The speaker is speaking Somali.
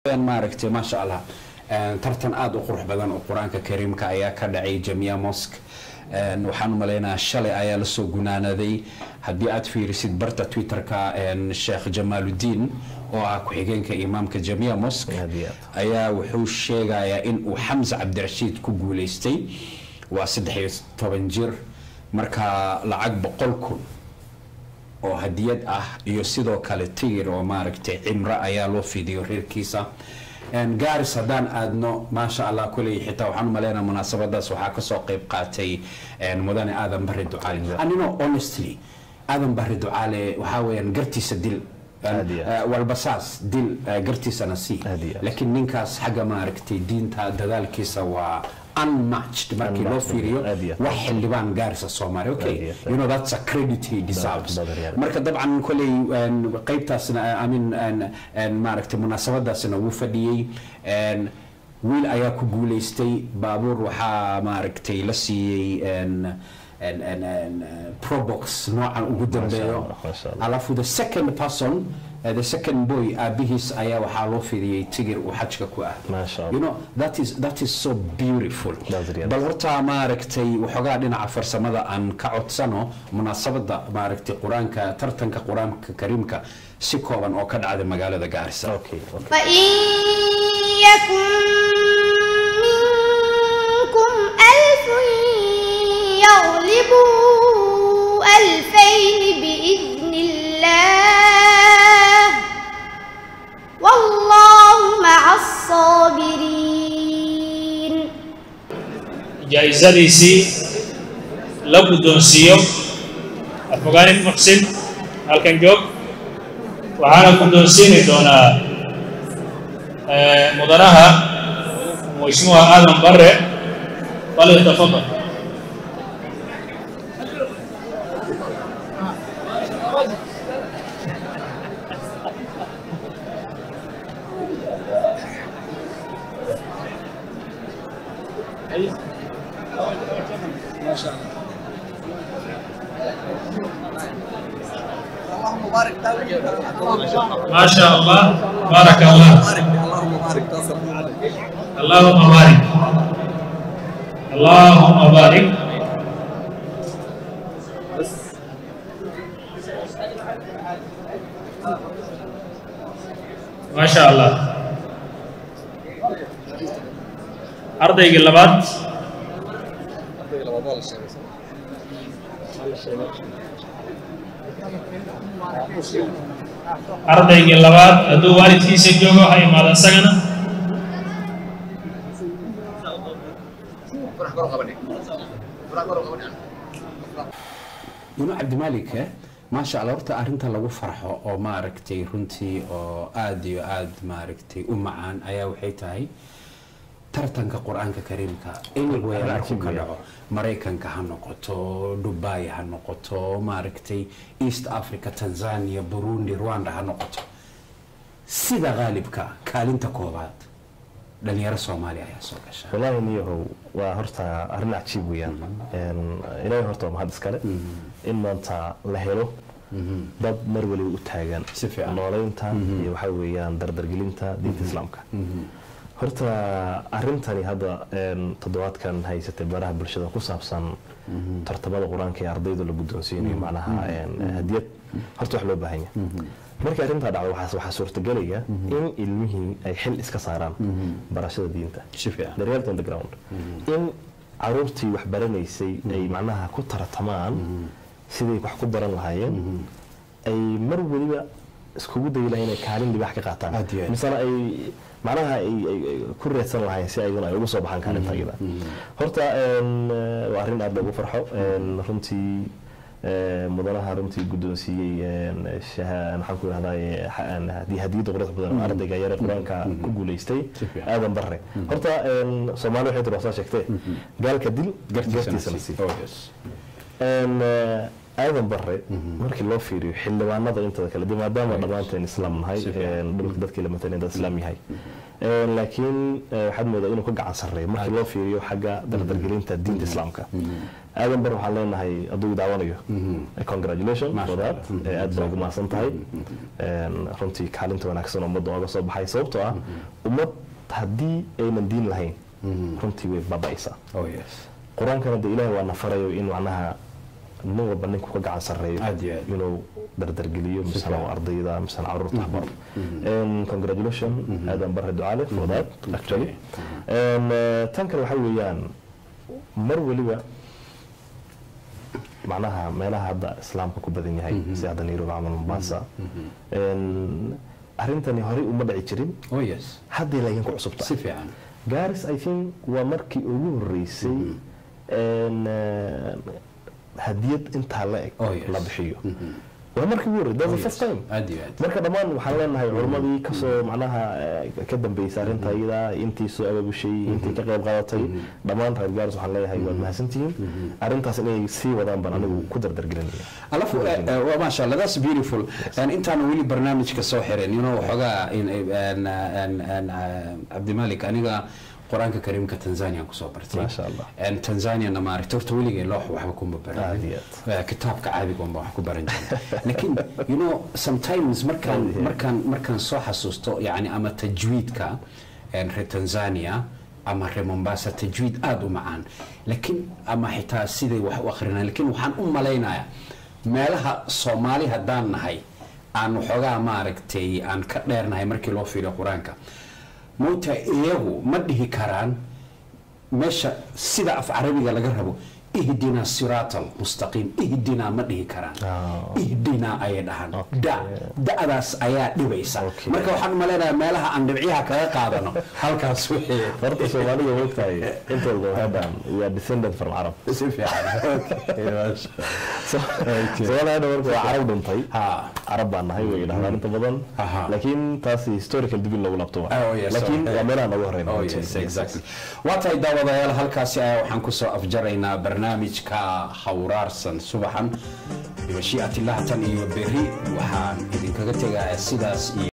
maaragtay maasha allah tartan aada u qurux badan oo qur-aanka kariimka ayaa ka dhacay jamia mosk waxaan u maleynayaa shalay ayaa lasoo gunaanaday haddii aad fiirisid barta twitterka sheekh jamaaludiin oo ah ku-xigeenka imaamka jamia mosk ayaa wuxuu sheegayaa in uu xamse cabdirashiid ku guuleystay waa saddex iyo toban jir marka lacag boqol kun oo hadiyad ah iyo sidoo kale tigir oo maaragtay cimro ayaa loo fidiyo reerkiisa gaaris haddaan aadno maasha allah kuley xitaa waxaan umaleynaa munaasabadaas waxaa kasoo qeyb qaatay mudane aadan bari ducaale anino honestly aadan bari ducaale waxaa weeyaan gartiisa dil walbasaas dil gartiisana sii laakiin ninkaas xagga maaragtay diinta dadaalkiisa waa unmatched markii loo fiiriyo wax xildhibaan gaarisa soomaali okay you know that's a credit he deserves marka dabcan koley qaybtaasna i mean maaragtay munaasabadaasna wuu fadhiyey wiil ayaa ku guuleystay baabuur waxaa maaragtay la siiyey probox noocan ugu dambeeyo alafu the second person uh, the second boy aabihiis ayaa waxaa loo fidiyey tigir uu xajka ku ah you know that is that is so beautiful bal horta maaragtay waxoogaa dhinaca farsamada aan ka codsano munaasabada maaragtay qur-aanka tartanka qur-aanka kariimka si kooban oo ka dhacday magaalada gaarisa يغلبوا ألفين بإذن الله والله مع الصابرين جائزadiisii la guddoonsiiyo afogaanin muxsin halkan joog waxaana guddoonsiini doonaa mudanaha mashmuuca aadan bare falyatafadal ما شاء الله بارك الله اللهم بارك اللهم بارك ما شاء الله ardaygii labaad ardaygii labaad hadduu waalidkiisa joogo ha imaado isagana yuno cabdimalik maasha allah horta arrinta lagu farxo oo maaragtay runtii oo aada iyo aada maaragtay u macaan ayaa waxay tahay tartanka qur-aanka kariimka anywhere markuu ka dhaco maraykanka ha noqoto dubai ha noqoto maaragtay east africa tanzania burundi rwanda ha noqoto sida qaalibka kaalinta koobaad dhalinyaro soomaaliya ayaa soo gasha wallaahi niyahow waa horta arrin cajiib weeyaan ilaahay horta waa mahad iskale in maanta la helo dad mar waliba u taagan nooleynta iyo waxaa weeyaan dardargelinta diinta islaamka horta arintani hadda toddobaadkan haysatay baraha bulshada ku saabsan tartamada qur-aanka ee ardayda la guddoonsiinayo macnaha hadiyad horta wax loo baahan yahay markii arrintaa dhacdo waxaa suurtagelaya in ilmihii ay xil iska saaraan barashada diinta the reality on the ground in caruurtii wax baranaysay ay macnaha ku tartamaan siday wax ku baran lahaayeen ay mar weliba iskugu dayi lahayn inay kaalin libaax ka qaataan misena ay macnaha ay ku reedsan lahayn si ayaguna ay ugu soo baxaan kaalinta ayada horta waa arrin aada loogu farxo runtii mudanaha runtii guddoonsiiyey maxaan ku ihahdaa hadiyadda qurux badan ardayga yare qur-aanka ku guuleystay aadan barre horta soomaali waxay tiri waxsaa sheegtee gaalka dil gartiisa la sii aadan bare markii loo fiiriyo xildhibaanada intada kale dee maadaama dhammaanteen islaam nahay Si fiican. een, dhulka dadkii la mataleen dad islaam yahay Een, laakiin eh, waxaad moodaa inuu ka gacan sarreeyo markii loo fiiriyo xagga dardargelinta diinta islaamka aadan bare waxaan leenahay hadduu daawanayo congratulation Masha for that Allah. Eh, aad baa ugu mahadsan tahay Een, runtii kaalinta wanaagsan oo ummadda ooga soo baxay sababtoo ah ummad haddii aynan diin lahayn runtii way baaba'aysaa oh yes qur-aankana de ilaahay waa na farayo in macnaha nin walba ninku ka gacan sarreeyo Aad iyo aad. inuu dardargeliyo misana fiican. waa ardayda misana caruurta waxbaro And congratulation aadan bare ducaale for that actually And, eh, tan kale waxaa weeyaan mar weliba macnaha meelaha hadda islaamka ku badan yahay si hadda nairobi camal mombasa And arrintani horey uma dhici jirin oh yes hadday laakiin ku cusubta si fiican garis i think waa markii ugu horeysay een, eh, hadiyad intaa la eg Oh, yes. la bixiyo waa markii ugu horreysay that's the first time aad iyo aad marka dhammaan waxaan leenahay culimmadii kasoo macnaha eh, ka dambeysay arrinta iyada intii soo ababushay intii ka qayb qaadatay dhammaan reer garis waxaan leeyahay waad mahadsantihiin arrintaas inay sii wadaan baan anigu ku dardargelinaya alafu eh, eh, waa maasha allah that's beautiful And intaan weli barnaamijka soo xirin you know waxoogaa in- in- in- in, eh, cabdimalik aniga qur-aanka kariimka tanzania aan kusoo bartay Maasha Allah. And tanzaniana maaragta horta weligay loox waxba kuma Aad baran iyo Eh, kitaabka caadiga unba wax ku baran jiray laakiin you know sometimes markaan Aad iyo aad. markaan markaan soo xasuusto yani ama tajwiidka een, reer tanzania ama reer mombasa tajwiid aada u macaan laakiin ama xitaa siday wax u akrinaan laakiin waxaan u malaynayaa meelaha soomaali haddaan nahay aan waxoogaa maaragtay aan ka dheernahay markii loo fiiriyo qur-aanka mowta iyagu ma dhihi karaan meesha sida af carabiga laga rabo ihdina siraata almustaqiim ihdina ma dhihi karaan Ah. ihdina ayay dhahaan da da'daas ayaa dhibaysa Okay. marka waxaan u malaynayaa meelaha aan dhibciyaha kaga qaadano halkaas wixii horta soomaalida moogtahay intooda hadaan we are descended from arab si fiican Okay, maasha. soomaalida hadda marka waa carab dhintay Ha. carab baan nahay way dhahdaan inta badan Aha. laakiin taas historical dib in loogu laabto waa. Oh, yes, laakiin okay. waa meelaha nooga horeyna Oh, runtii. yes, exactly. waa tahay daawadayaal halkaasi ayaa waxaan kusoo afjaraynaa barnaamijka hawraarsan subaxan bimashii'atillah tan iyo berri waxaan idinkaga tegayaa sidaas iyo